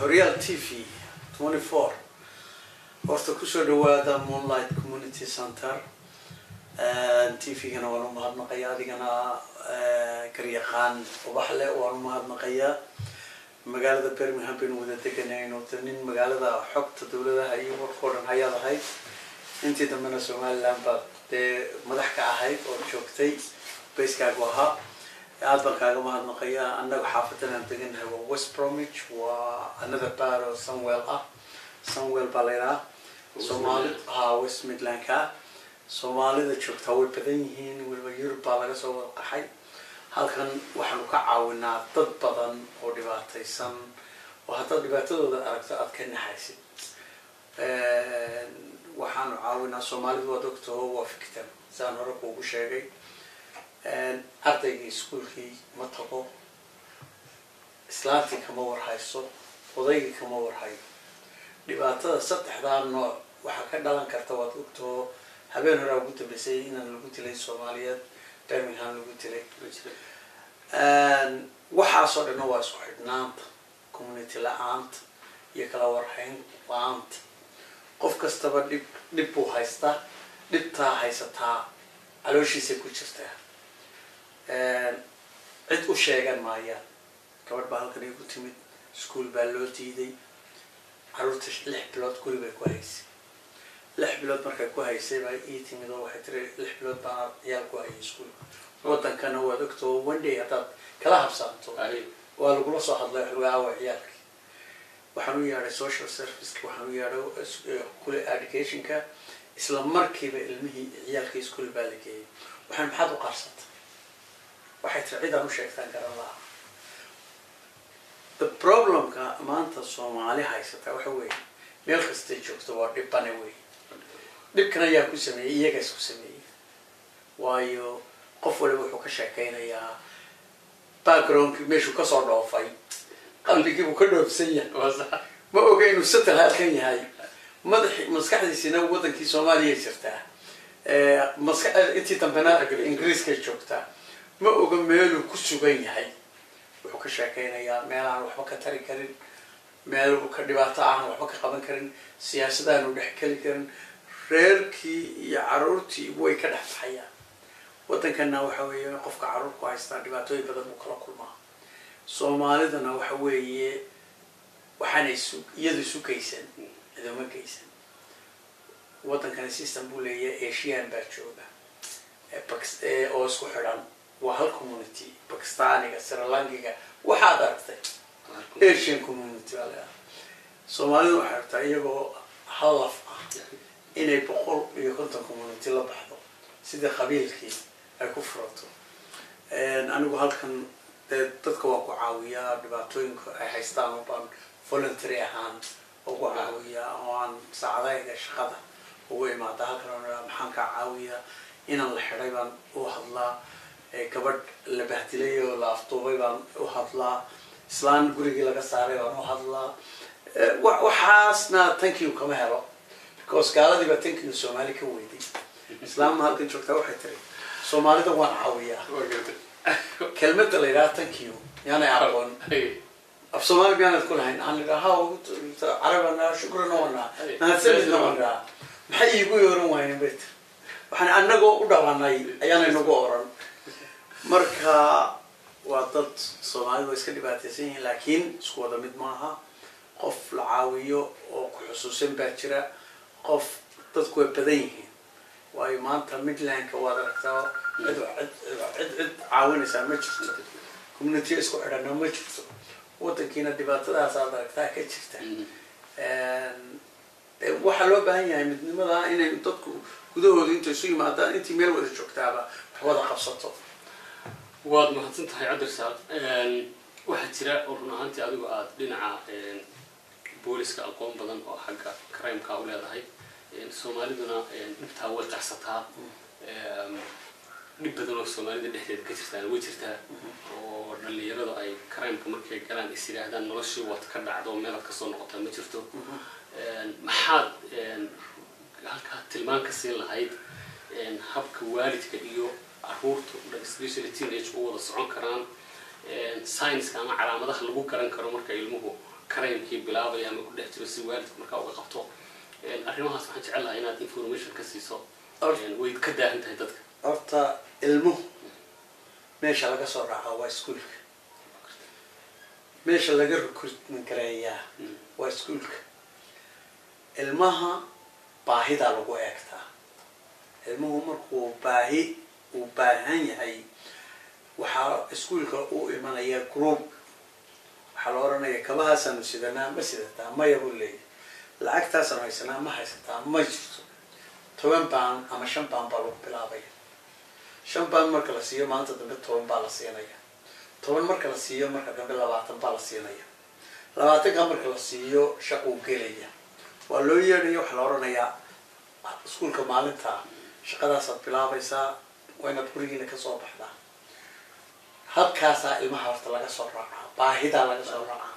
horyaal t v twenty four horta kusoo dhawaada moonlight community center t v-gana waan u mahadnaqaya adigana garyaqaan ubaxle waan u mahadnaqayaa magaalada birmingham baynu wada deganayno de nin magaalada xogta dawladaha iyo warkao dhan hayaad ahayd intii dambena somaliland baad dee madax ka ahayd oo joogtay bayskaagu ahaa aad baan kaaga mahadnaqaya annaga xaafadan aan degannahay waa west bromwich waa another bar oo sunwell ah sunwell baa la yidhaha soomaali ha west midlandka soomaalida joogtaa way badan yihiin weliba yurub baa laga soo wada qaxay halkan waxaanu ka caawinaa dad badan oo dhibaataysan oo haddaad dhibaatadooda aragto aad ka naxaysid waxaanu caawinaa soomaalidu waad ogtaho waa victim saan hore kuugu sheegay ardaygii iskuolkii ma tago islaantii kama warhayso odaygii kama warhayo dhibaatada saddexdaa nooc waxaa ka dhalan karta waad ogtaho habeen horaa ugu dambeysay inaan lagu dilay soomaaliyeed birmingham lagu dilay waxaasoo dhanna waa isku xidhnaanta community la-aanta iyo kala warhayn la-aanta qof kastaba dhib dhib buu haystaa dhibtaa haysataa calooshiisay ku jirtaa cid u sheegan maayaan gabadh baa halkan igu timid ischool baa loo diiday caruurta lix bilood guri bay ku haysay lix bilood markay ku haysay baa ii timid oo waxay tiri lix bilood baa ciyaal ku hayay ischoolka wadankana waad ogtoo one day haddaad kala habsaanto waa lagula soo hadlay wax laga aawa ciyaalki waxaan u yeadhay social serviceka waxaan u yeadhay kule educationka isla markiiba ilmihii ciyaalkii ischool baa la geeyay waxaan maxaad u qarsata waxay tiri cidaan u sheegtaan garan laha the problemka maanta soomaali haysataa waxa weeye meel kastay joogto waa dhibbane wey dhibkan ayaa ku sameeyey iyaga isku sameeyey waayo qof waliba wuxuu ka sheekaynayaa backgroundkii meeshuu kasoo dhoofay qalbigiibuu ka dhoofsan yahay ma oga inuu satal halkan yahay madax maskaxdiisina wadankii soomaaliya jirtaa maska intii dambena ingiriiskay joogtaa ma oga meeluu ku sugan yahay wuxuu ka sheekaynayaa meel aan waxba ka tari karin meel ka dhibaato aan waxba ka qaban karin siyaasadaanu dhex keli karin reerkii iyo caruurtii way ka dhex baxayaan waddankana waxa weeye qofka caruur ku haystaa dhibaatooyin badan buu kala kulmaa soomaalidana waxa weeye waxaana isu iyadu isu geysan ciduma geysan waddankana system buu leeyahay asian baa jooga oo isku xidhan waa hal community bakistaniga srilankiga waxaad aragtay asian community baa leedahay soomaalida waxay aragtaa iyagoo halaf ah inay boqol iyo konton community la baxdo sidii qabiilkii ay ku furato anigu halkan dee dadka waan ku caawiyaa dhibaatooyinka ay haystaan oo baan voluntary ahaan ugu caawiyaa oo aan saacadayga shaqada ugu imaada halkan maxaan kaa caawiyaa inaan la xidhay baan u hadlaa gabadh la bahdilay oo la afduubay baan u hadlaa islaan gurigii laga saaray baan u hadlaa waxaasna tankiyu kama helo because gaaladii baa tankiyu soomaali ka weyday islaamma halkan joogtaa waxay tiri soomaalida waan caawiyaa kelmada la yidhaha tankiyu yaanay aqoon af soomaali miyaanad ku lahayn aan idhaha carabana shukrana wanaa mahadsanidna wanaa maxay iigu yooran waayeen bay tiri waxaan anagoo u dhalanay ayaanay nagu oran marka waa dad soomaalida waa iska dhibaataysan yihiin laakiin isku wada mid maaha qof la caawiyo oo ku xusuusan baa jira qof dadku way badan yihiin waayo maanta midlandka waad aragtaa cid cid cid caawinaysaa ma jirto community isku xidhana ma jirto wadankiina dhibaatadaas aad aragtaa ka jirta waxaa loo baahan yahay midnimada inay dadku gudahooda inta isu yimaadaan intii meel wada joogtaaba wax wada qabsato waad mahadsan tahay cabdirsaad waxaa jira oo run ahaantii adigu aada dhinaca booliska aqoon badan oo xagga crimeka u leedahay soomaaliduna dhibtaa way qarsataa dhib badan oo soomaalida dhexdeeda ka jirtaan way jirtaa oo dhalinyaradu ay crimeka markay galaan is yidhaahdaan noloshii waad ka dhacdo meelaad kasoo noqotaa ma jirto maxaad halkaa tilmaan ka siin lahayd habka waalidka iyo caruurta especially teenage u wada socon karaan scienska ama calaamadaha lagu garan karo marka ilmuhu karaymkii bilaabaya ama ku dhex jiro si waalidku markaa uga qabto arrimahaas waxaan jecel lahaa inaad information ka siiso way ka daahan tahay dadka horta ilmuhu meesha laga soo raaca waa iskuolka meesha laga recruitment gareeyaa waa iskuolka ilmaha baahidaa lagu eegtaa ilmuhu markuu baahi uu baahan yahay waxaa iskuolka u imanaya group waxaa la oranaya kabahaasaanu sidanaa ma sidataa maya buu leeyahy lacagtaasanu haysanaa ma haysataa ma jirto toban baan ama shan baan baa lagu bilaabaya shan baan marka la siiyo maanta dambe toban baa la siinaya toban marka la siiyo marka dambe labaatan baa la siinaya labaatanka marka la siiyo shaquu gelaya waa loo yeedhaya waxaa la oranayaa iskuolka maalinta shaqadaasaad bilaabaysaa waa inaad gurigiina kasoo baxdaa halkaasaa ilmaha horta laga soo raacaa baahidaa laga soo raacaa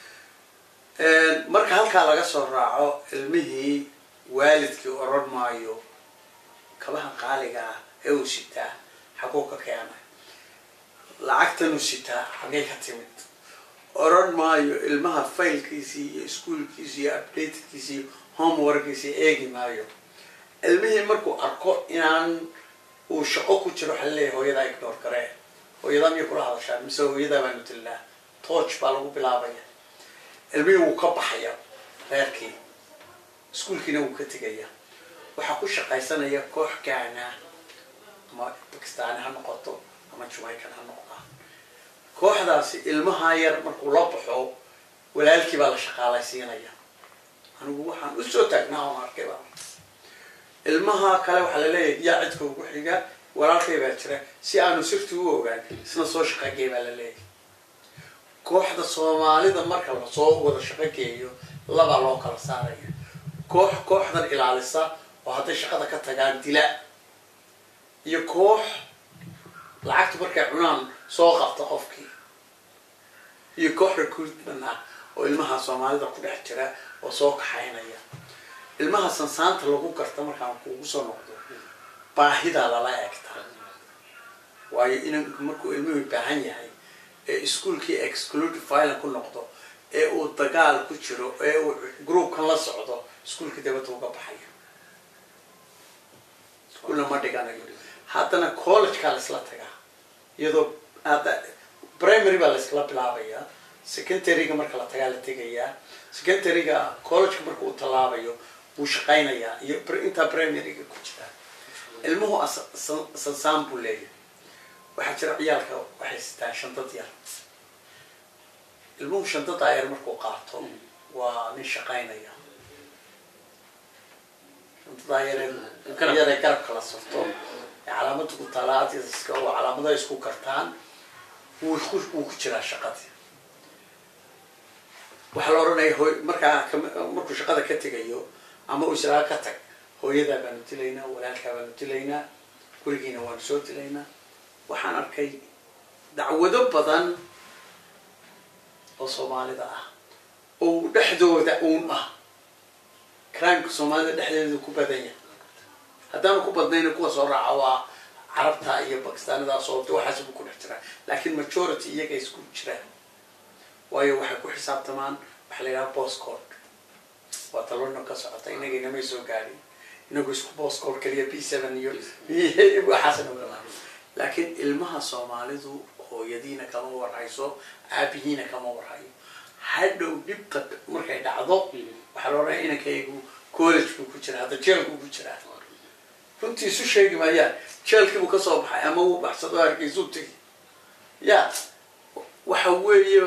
marka halkaa laga soo raaco ilmihii waalidkii oran maayo kabaha qaaliga ah ee uu sitaa xaguu ka keenay lacagtanuu sitaa xagay ka timid oran maayo ilmaha faylkiisii iyo iskuolkiisi iyo updatedkiisi iyo homeworkiisi eegi maayo ilmihii markuu arko inaan uu shaqo ku jiro waxaa laleeyahy hooyadaa ignor garee hooyadaa miyay kula hadashaa mise hooyadaa baanu dilnaa tooch baa lagu bilaabaya ilmihii wuu ka baxaya reerkii iskuolkiina wuu ka tegaya waxaa ku shaqaysanaya koox gaana ama bakistaani ha noqoto ama jamaican ha noqdaan kooxdaasi ilmaha yar markuu la baxo walaalkii baa la shaqaalaysiinaya anigu waxaan usoo taagnaa oon arkayba ilmaha kale waxaa laleeyahay yaa cidka ugu xiga walaalkay baa jira si aanu sirti u ogaan isna soo shaqagey baa laleeyahay kooxda soomaalida marka lasoo wada shaqogeeyo labaa loo kala saaraya koox kooxdan ilaalisa oo hadday shaqada ka tagaan dila iyo koox lacagta markay cunaan soo qabta qofkii iyo koox recruitment ah oo ilmaha soomaalida ku dhex jira oo soo kaxaynaya ilmaha sansaanta lagu garta markaan kuugu soo noqdo baahidaa lala eegtaa waayo inanku markuu ilmuhu baahan yahay ee iskuolkii exclude violent ku noqdo ee uu dagaal ku jiro ee uu groupkan la socdo iskuolkii dabadda uga baxayo iskuolna ma dhiganayo haddana collegekaa laisla tagaa iyadoo hadda primary baa laiskala bilaabayaa secondaryga marka la tagaa la tegayaa secondaryga collegeka marka uu tallaabayo wuu shaqaynayaa iyo intaa primaryga ku jiraa ilmuhu sansaan buu leeyahay waxaa jira ciyaalka waxay sitaan shandad yar ilmuhu shandadaa yar markuu qaato waa nin shaqaynaya shandadaa yar yare garabka la surto ee calaamada ku talaadiska oo calaamadaha isku kartaan wuu wuu ku jiraa shaqadii waxaa la odhanaya hooy markaa markuu shaqada ka tegayo ama uu islaa ka tag hooyadaa baanu dilaynaa walaalkaa baanu dilaynaa gurigiina waanu soo dilaynaa waxaan arkay dacwado badan oo soomaalida ah oo dhexdooda uun ah crimeka soomaalida dhexdeeda ku badan yahay haddaanu ku badnayna kuwa soo raaca waa carabta iyo bakistaanidaas oo waxaas buu ku dhex jiraa laakiin majority iyaga isku jiraan waayo waxay ku xisaabtamaan waxaa la yidhaha boscode waa talona ka socota inagayna may soo gaadhin inagu isku boscode kaliya b seven iyo waxaasna wala laakiin ilmaha soomaalidu hooyadiina kama warhayso aabihiina kama warhayo hadhow dhibta markay dhacdo waxaa la odhanaya inankaygu college buu ku jiraa hadda jeelku ku jiraa runtii isu sheegi maayaan jeelkiibuu kasoo baxay ama wuu baxsado hargeysuu tegi ya waxa weeye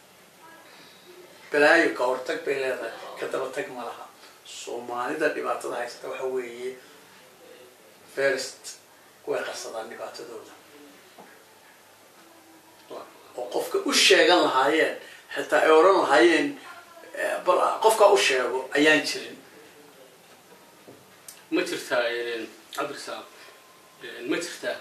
balaayo ka hortag bay leedahay ka daba tag ma laha soomaalida dhibaatada haysata waxa weeye first way qarsadaan dhibaatadooda oo qofka u sheegan lahaayeen xitaa ay odhan lahaayeen bal qofkaa u sheego ayaan jirin ma jirtaa cabdirasaaq ma jirtaa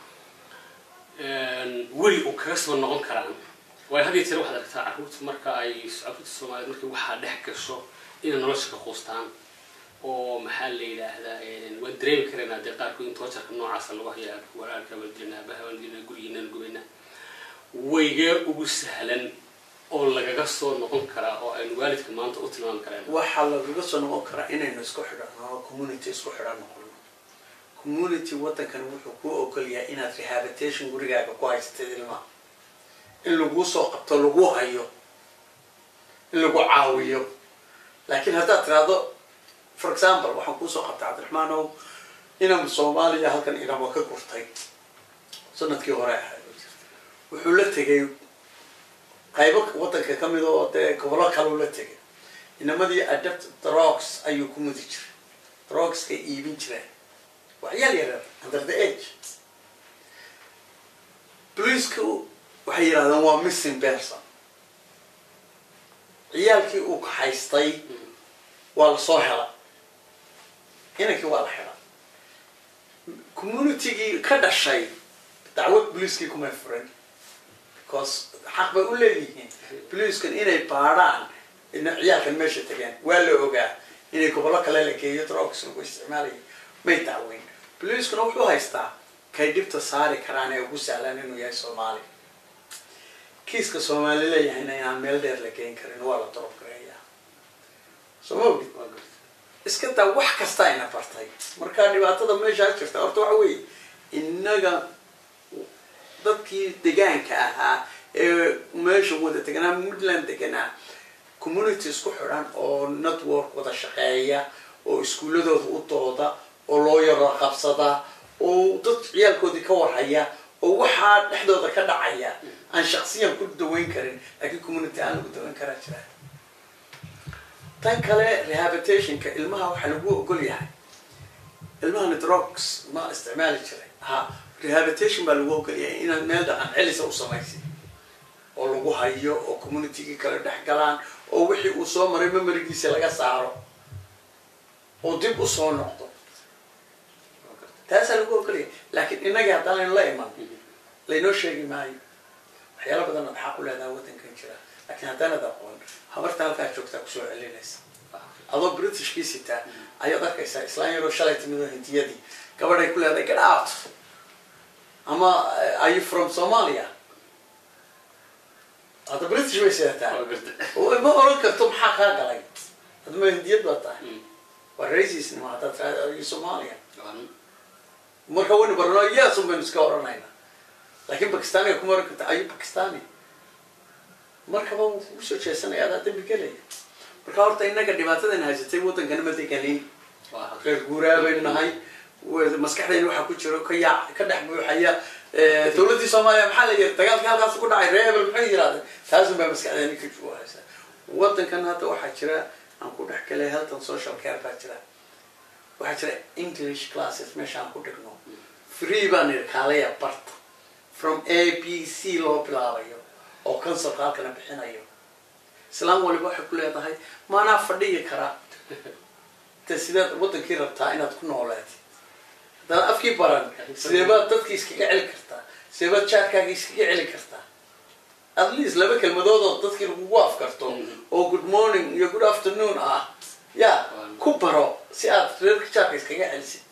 weli uu kaga soo noqon karaan waayo had iyo jeer waxaad aragtaa carruurta marka ay carruurta soomaaliyeed markii waxaa dhex gasho inay nolosha ka quustaan oo maxaa la yidhaahdaa waan dareemi karaynaa dee qaarkood in toojarka noocaasa lagu hayaa walaalka waan dilnaa abaha waan dilnaa gurigiinaan gubaynaa waygee ugu sahlan oo lagaga soo noqon karaa oo aynu waalidka maanta u tilmaami kareen waxaa lagaga soo noqon karaa inaynu isku xidhano oo community isku xidhan noqono community waddankan wuxuu kuu ogol yahay inaad rehabilitation gurigaaga ku haysatid ilmaha in laguu soo qabto lagu hayo in lagu caawiyo laakiin haddaad tiraahdo for example waxaan kuusoo qabtay cabdiraxmaan ow inam soomaaliya halkan inamo ka gurtay sanadkii hore ahayd wuxuu la tegay qaybo waddanka ka mid oo dee gobollo kaleu la tegay inamadii adapt drogs ayuu ku mudi jiray drogskay iibin jireen waxyaal yareer under the age boliceka waxay yidhahdeen waa missing person ciyaalkii uu kaxaystay waa lasoo hela inankii waa la xidha communitygii ka dhashay dacwad boliiskii kumay furin because xaq bay u leeyihiin boliiskan inay baadhaan ina ciyaalkan meesha tegeen waa la ogaa inay gobollo kale la geeyo drogs lagu isticmaalaya may dacweyn boliiskuna wuxuu haystaa kay dhibta saari karaan ee ugu sahlan inuu yahay soomaali kiiska soomaali leeyahayna inaan meel dheer la geyn karin waa la dorob gareeyaa soo ma ogid iska daa wax kasta ayna bartay marka dhibaatada meeshaa jirta horta waxa weeye innaga dadkii degaanka ahaa ee meesha wada deganaa puntland deganaa community isku xidhan oo network wada shaqeeya oo iskuuladooda u dooda oo loo yaro qabsada oo dad ciyaalkoodii ka warhaya oo waxaa dhexdooda ka dhacaya aan shaksiyan ku daweyn karin laakiin community aan lagu daweyn karaa jira tan kale rehabilitationka ilmaha waxaa lagu ogol yahay ilmahani drugs ma isticmaali jiray ha rehabilitation baa lagu ogol yahay inaad meel dhaqan celisa u samaysid oo lagu hayo oo communitygii kale dhex galaan oo wixii uu soo maray memorigiisa laga saaro oo dib u soo noqdo taasaa lagu ogolaya laakiin innagii haddaan laynu la iman laynoo sheegi maayo waxyaala badan ad xaq u leedaha waddankan jira laakiin haddaanad aqoon habarta halkaa joogtaa kusoo celinaysa adoo britishkii sitaa ayaad arkaysaa islaan yaroo shalay timid oo hindiyadii gabadhay ku leedahay get out ama are you from somalia hadda british bay sidataa ma oran karto maxaa kaa galay hadma hindiyad baa tahay waa racism haddaad tirahdo are you somalia marka waynu barano yes un baynu iska oranayna laakiin bakistaniga kuma oran karta ayu bakistani markaba wuu kugu soo jeesanaya adaa dambi gelaya marka horta innaga dhibaatadan haysatay waddankana ma deganin reer guuraa baynu nahay maskaxdayna waxaa ku jiro ka yaa ka dhex buuxaya dawladdii soomaaliya maxaa la yiri dagaalkii halkaas ku dhacay ree hebel maxay yirahdeen taasun baa maskaxdayna ka juuhaysa waddankan hadda waxaa jira aan ku dhex galay health social care baa jira waxaa jira english classes meesha aan ku dhigno free baan yidhi kaalaya barta from a b c loo bilaabayo oo consulka halkana bixinayo islaam waliba waxay ku leedahay maanaa fadhiyi karaa de sideed waddankii rabtaa inaad ku nooleed haddana afkii baran sidee baad dadkii iskaga celi kartaa sidee baad jaarkaaga iskaga celi kartaa at least laba kelmadood oo dadkii lagugu afkarto oo good morning iyo good afternoon ah ya ku baro si aad reerka jaarka iskaga celisid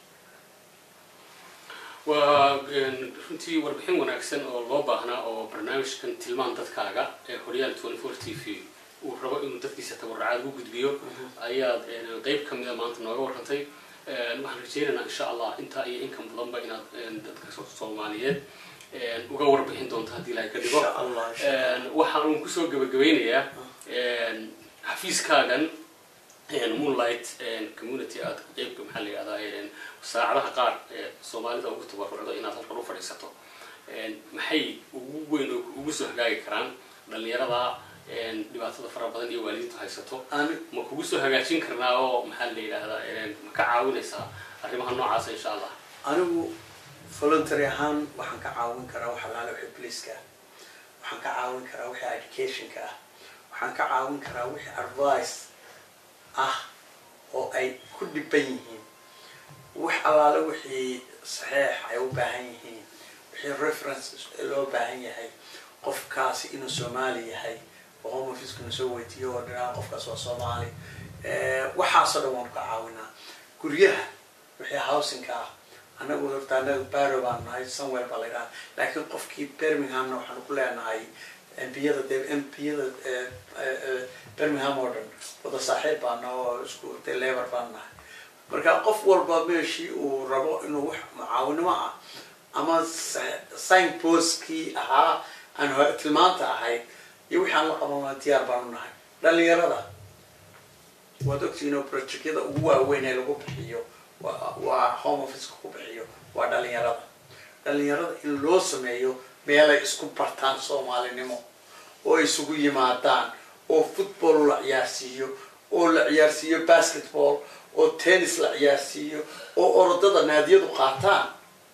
waa runtii warbixin wanaagsan oo loo baahnaa oo barnaamijkan tilmaan dadkaaga ee horyaal twenty four t v uu rabo inuu dadkiisa tabarracaad u gudbiyo ayaad qeyb kamida maanta nooga warrantay waxaan rajeynaynaa insha allah intaa iyo inkan badanba inaad dadka soomaaliyeed uga warbixin doonto haddii ilahay ka dhigo waxaan uun kusoo gabagabeynayaa xafiiskaagan moonlight community aad qeybka maxaa la yihahdaa saacadaha qaar soomaalida ugu tabarucdo inaad halkan u fadhiisato maxay ugu weyn oo ugu soo hagaagi karaan dhalinyarada dhibaatada fara badan iyo waalidiintu haysato ma kugu soo hagaajin karnaa oo maxaa la yidhaahdaa ma ka caawinaysaa arrimaha noocaasa insha allah anigu voluntary ahaan waxaan ka caawin karaa wax alaale wixii bliiska ah waxaan ka caawin karaa wixii educationka ah waxaan ka caawin karaa wixii advice ah oo ay ku dhiban yihiin wax allaale wixii saxeex ay u baahan yihiin wixii reference loo baahan yahay qofkaasi inuu soomaali yahay oo home officekuna soo weydiiyo oo dhanaa qofkaas waa soomaali waxaasoo dhan waan ka caawinaa guryaha wixii housingka ah anagu horta anaga baro baan nahay somewhere baa la yidhaha laakiin qofkii birminghamna waxaanu ku leenahay mpiyada dee mpiyada birmingham oo dhan wada saaxiib baana oo isku dee lebar baan nahay marka qof walba meeshii uu rabo inuu wax mucaawinimo ah ama sign postkii ahaa aan hore tilmaanta ahayd iyo wixii aan la qaban diyaar baanu nahay dhalinyarada waad ogtihiin oo projectyada ugu waaweyn ee lagu bixiyo waa waa home officeka ku bixiyo waa dhalinyarada dhalinyarada in loo sameeyo meelay isku bartaan soomaalinimo oo isugu yimaadaan oo football la ciyaarsiiyo oo la ciyaarsiiyo basketball oo tennis la ciyaarsiiyo oo orodada naadiyadu qaataan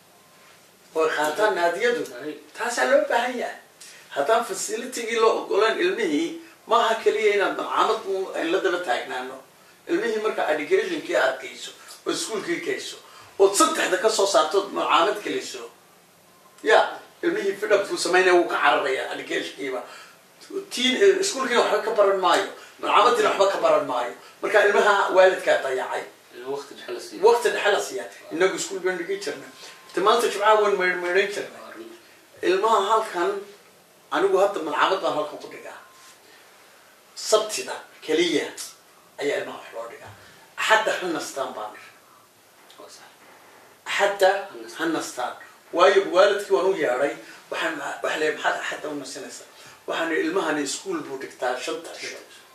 oo ay qaataan naadiyadu taasaa loo baahan yahay haddaan facilitigii loo ogolaan ilmihii maaha keliya inaad malcamad ayn la daba taagnaano ilmihii marka educationkii aad geyso oo iskuolkii geyso ood saddexda kasoo saartood malcaamad geliso ya ilmihii fidhabkuu samaynaya wuu ka cararaya educationkiiba tiin iskuolkiina waxba ka baran maayo malcaamadiina waxba ka baran maayo marka ilmaha waalidkaa dayacay waqti dhexe la siiyo waqti dhexe la siiya inagu iskuol baan dhigi jirnay te maanta jimcaha waan meydhan jirnay ilmaha halkan anigu hadda malcaamad baan halkan ku dhigaa sabtida keliya ayaa ilmaha wax loo dhigaa axadda ha nastaan baan ir waa sax axadda ha nastaan waayo waalidkii waan u yeedhay waxaan waxa leeyahay maxaad axadda u nasinaysaa waxaan ihi ilmahani iskuol buu dhigtaa shanta sho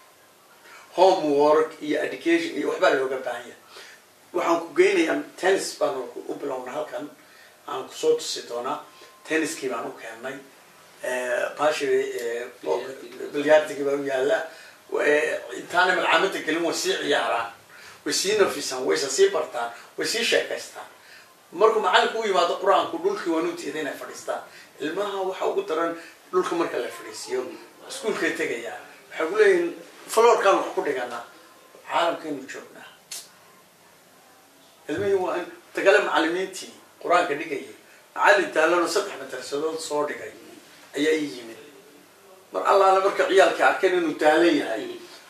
homework iyo education iyo waxbaa looga baahan yahay waxaan ku geynayaa tennis baan u bilowna halkan aan kusoo tusi doonaa tenniskii baan u keennay bashi bilyaardigii baa u yaala intaana malcamada gelin way sii ciyaaraan way sii nafisaan wayse sii bartaan way sii sheekaystaan markuu macalinku u yimaado qur-aanku dhulkii waan u diiday inay fadhiistaan ilmaha waxa ugu daran dhulka marka la fadhiisiiyo iskuolkay tegayaan waxay ku leeyihin florkaan wax ku dhiganaa caalamkaynu joognaa ilmihii waa in tagale macalimiintii qur-aanka dhigayay macalin daalano saddex madarsadood soo dhigay ayaa ii yimid mar allaala marka ciyaalka arkeen inuu daalan yahay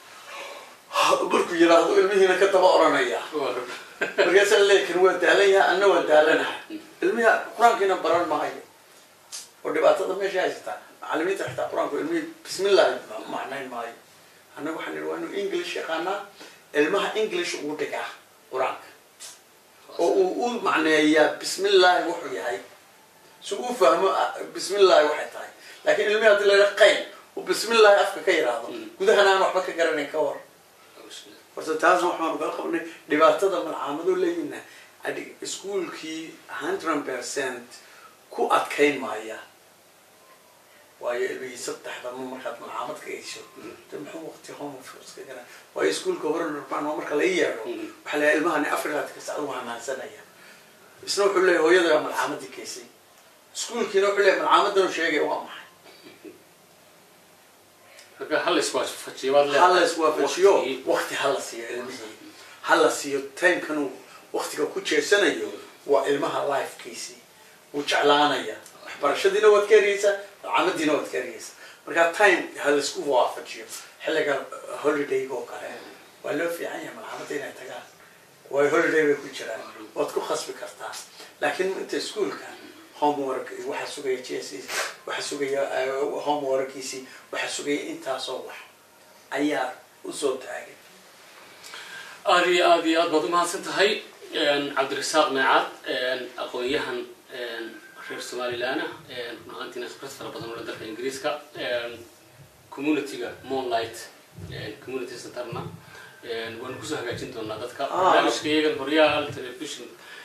markuu yidhaahdo ilmihiina ka daba oranaya markaasaa leekan waa daalan yahay anna waa daalanahay ilmihi qur-aankiina baran maayo oo dhibaatada meesha haysataa macalimiinta xitaa qur-aanku ilmihii bismillahi macnayn maayo annaga waxaan idhi waa inuu english yaqaanaa ilmaha english ugu dhigaa qur-aanka oo uu u macneeyaa bismillahi wuxuu yahay si uu fahmo bismillahi waxay tahay laakiin ilmihi hadii la yidhaha qayl uu bismillahi afka ka yidhaahdo gudahana aan waxba ka garanayn ka war horta taasna waxaanu kala qabnay dhibaatada malcaamado leeyina iskuolkii hundred percent ku adkayn maaya waayo ilmihii saddexda ma markaad malcaamad ka eysho de muxuu waqti homeoffice ka gara waayo iskuolka hore nurban oo marka la yeedho waxaa leeyahay ilmahani afrilaadka sacad u hamaansanaya isna wuxuu leeyahay hooyada malcaamadii keysay iskuolkiina wuxuu leeyahay malcaamadanu sheegaya waa maxay marka hal iswaafajiyo baad leedahay. hala iswaafajiyo Waqtigii. waqti hala siiyo ilmihii hala siiyo timkan uu waqtiga ku jeesanayo waa ilmaha lifekiisii wuu jeclaanaya waxbarashadiina waad ka eriyeysaa camadiina waad ka eriyeysaa marka time ha laisku waafajiyo xilliga holidayga oo kale waa loo fiican yahay malcamada inay tagaan waayo holiday bay ku jiraan waad ku khasbi kartaa laakiin inta iskuolka homework waxaa sugaya j s waxaa sugaya eh, homeworkiisii waxaa sugaya intaasoo wax ayaa usoo taagay aada iyo aada iyo aad baad umahadsan tahay cabdirasaaq meecaad aqoon-yahan reer somalilan ah run ahaantiina khibrad fara badan oo dalka ingiriiska communityga moonlight community centerna waanu kusoo hagaajin doonaa dadka Ah. barnaamijka iyagan horyaal television